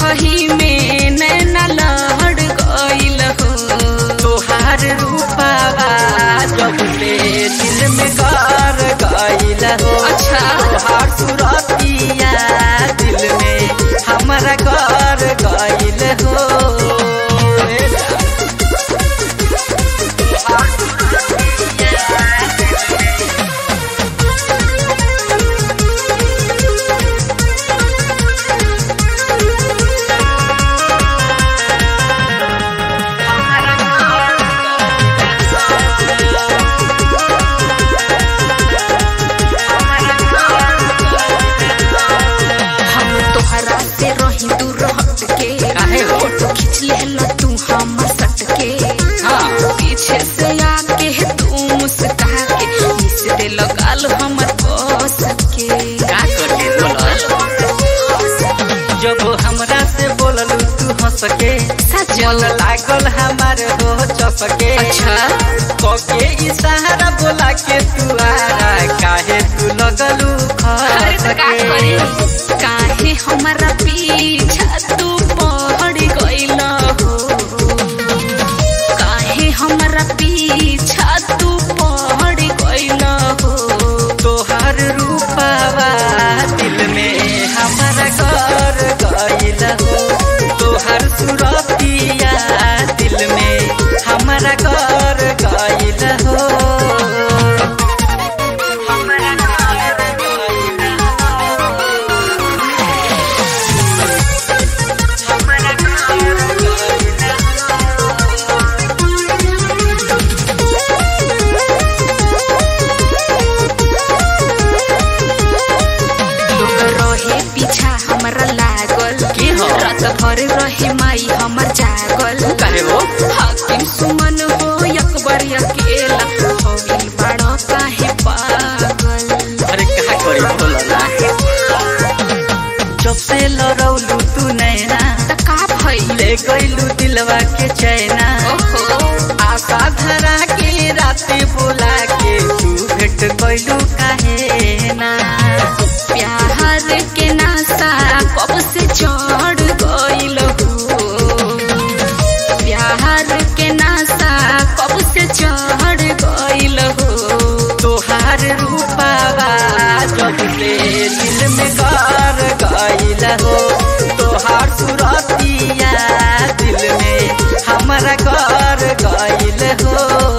देखही में नैना लहड़ गइल हो तोहार रूपावा जब से दिल में कर गइल हो अच्छा। तोहार सुरतिया दिल में हमारा कर गइल हो ए जान। तोहार सुरतिया दिल में हम तोहरा से रही दूर हट के काहे हो? फोटो खींच लेला तू हमर सट के हाँ। पीछे से आके तू मुस्का के मिस दे लगाल हमर बस के का करके बोलल जब हमरा से बोललू तू हंस के सजल लागल हमार हो चपके अच्छा कके इशारा बोला के तू आरा काहे तू लगलू अरे खस तो का के करी काहे हमारा पीछा तू पड़ गइल हो काहे हमारा पीछा तू पड़ गइल हो तोहर रूपावा दिल में हमारा घर गइल हो तोहर सुरतिया दिल में हमारा घर गइल हो हमारा घर गइल हमारा घर गइल लोग रहे पीछा हमरा लागल की हो? रात भर रहे माई हमर जागल काहे हो? हाकिम सुमन हो अकबर अकेला हो गइल बड़ा काहे पागल अरे कहा करी बोलला जब से लड़ौलू तू नैना त का भइल ले गइलू दिलवा के चैना ओहो आशा धरा के राते बोला के तू भेट गइलू काहे ना प्यार के नासा कब से चढ़ गइल हो प्यार के नासा कब से चढ़ गइल हो तोहार रूपावा जब से दिल में कर गइल हो तोहार सुरतिया दिल में हमारा कर गइल हो